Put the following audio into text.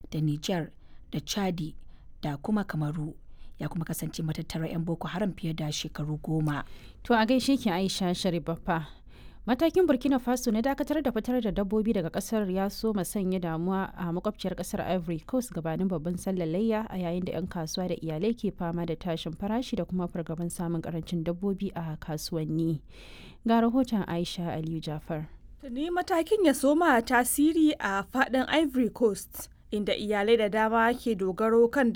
da Nijar da Chadi da kuma Kamaru. Ya kuma kasance matattarar 'yan Boko Haram fiye da shekaru goma. To a gaishe ki Aisha Sharifaffa. Matakin Burkina Faso na dakatar da fitar da dabbobi daga kasar ya so sanya damuwa a makwabciyar kasar Ivory Coast gabanin babban sallar layya a yayin da 'yan kasuwa da iyalai ke fama da tashin farashi da kuma fargaban samun karancin dabbobi a kasuwanni. Ga rahoton Aisha Aliyu Jafar. Tuni matakin ya soma tasiri a faɗin Ivory Coast, inda iyalai da dama ke dogaro kan